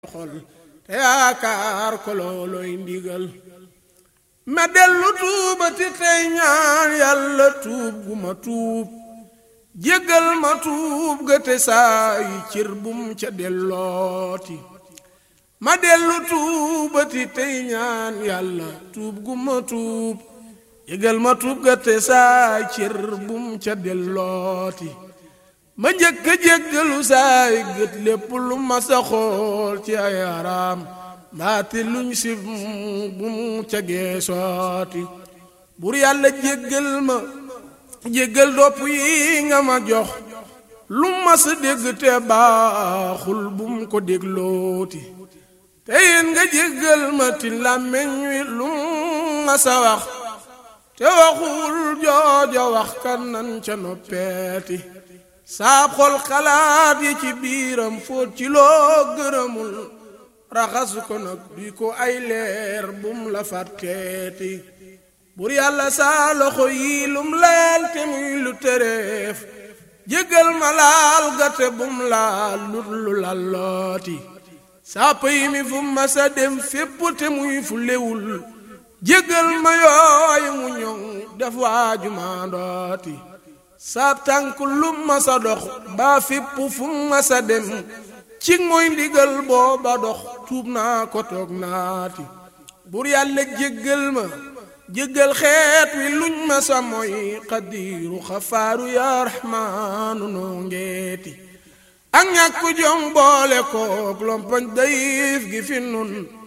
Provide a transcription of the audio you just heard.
xol te yaakaar ko looloy ndigal ma dellu tuubati tey ñaan yàlla tuub gu ma tuub jéggal ma tuub ga te saa yi cër bum ca dellooti ma dellu tuubati tey ñaan yàlla tuub gu ma tuub jéggal ma tuub ga te saa yi cër bum ca dellooti ma njëkk a jéggalu saay gët lépp lu ma sa xool ci ay araam mbaate luñ si bu mu ca geesooti bur yàlla jéggal ma jéggal dopp yi nga ma jox lu ma sa dégg te baaxul bu mu ko déglooti te yéen nga jéggal ma ti làmmeñ wi lu ma sa wax te waxul jooja wax kan nan ca noppeeti saab xol xalaat yi ci biiram fóot ci loo gërëmul raxas ko nag duy ko ay leer bum la fàtteeti bur yàlla saa loxo yi lum laal te muy lu tereef jéggal ma laal gate bum laal lut lu lallooti saa pëy mi fu ma sa dem fépp te muy fu lewul jéggal ma yooyu mu ñoŋ def waaju maandooti saab tànk lu ma sa dox baa fépp fu ma sa dem ci mooy ndigal booba dox tuub naa ko toog naati bur yàlla jéggal ma jéggal xeet wi luñ ma sa mooy xadiiru xafaaru yaa raxmaanu noo ngeeti ak ñàkk jom boole koog lompoñ dayif gi fi nun